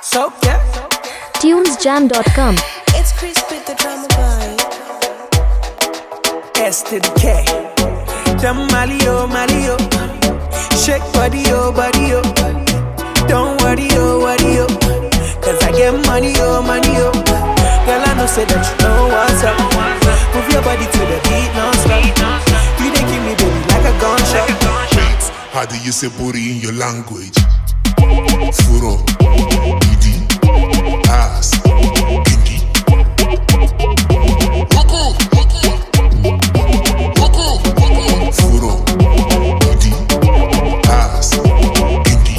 So yeah, tunesjam.com. It's Chris with the drama boy. S to the K. Them Mali oh Mali oh. Shake body oh body oh. Don't worry oh worry oh. Cause I get money oh money oh. Girl I know say that you know what's up. Move your body to the beat non-stop. You dey give me baby like a gunshot. How do you say booty in your language? Furo, idi, ass, kinky. Furo, idi, ass, kinky.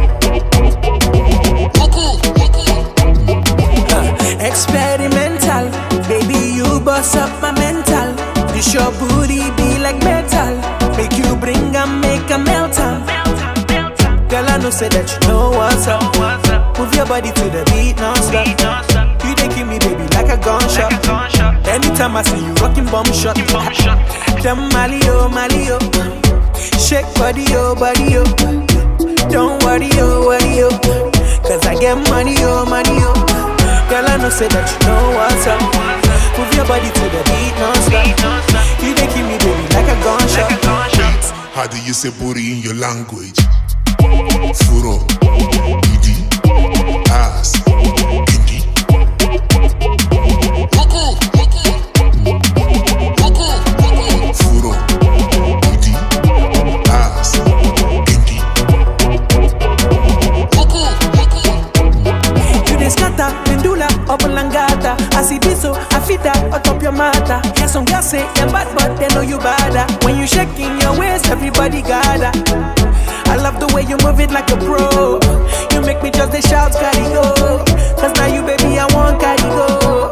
Experimental, baby, you bust up my mental. This your booty be like metal. Make you bring and make a melt am. Girl, I know say that you know what's up. Move your body to the beat non-stop. You dey give me baby like a gunshot. Anytime I see you rocking bomb shot. Them Mali oh Mali oh, shake body oh body oh. Don't worry oh worry oh, cause I get money oh money oh. Girl, I know say that you know what's up. Move your body to the beat non-stop. You dey give me baby like a gunshot. How do you say booty in your language? Furo, idi, ass, kinky. Furo, idi, ass, kinky. You dey scatter, pendula, obolangata. I see this so I fit that atop your matter. Yeah, some girls say you're bad, but they know you badder. When you shaking your waist, everybody gather. I love the way you move it like a pro. You make me just the shout, carry go. Cause now you, baby, I want carry go.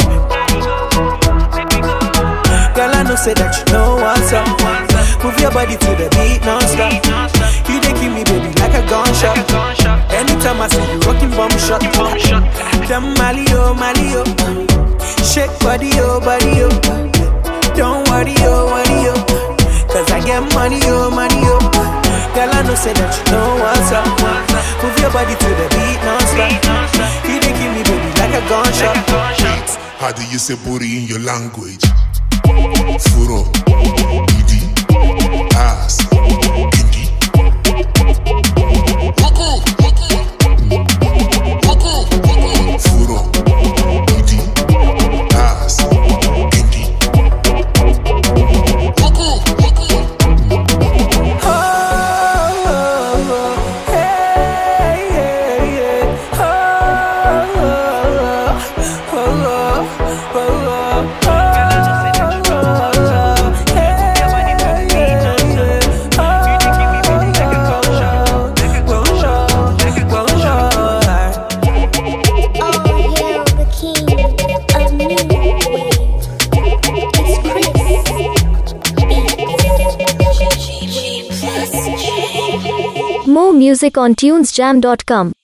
Girl, I know say that you know what's up. Move your body to the beat non-stop. You dey give me baby like a gunshot. Anytime I see you rocking bomb shot. Them Mali oh Mali oh, shake body oh body oh. Don't worry oh worry oh, cause I get money oh money oh. Girl, I know say that you know what's up. Move your body to the beat non-stop. You dey give me baby like a gunshot. How do you say booty in your language? Furo, idi, ass, kinky. Furo, idi, ass, kinky. Oh, yeah, the king of new wave. It's Chris. More music on tunesjam.com.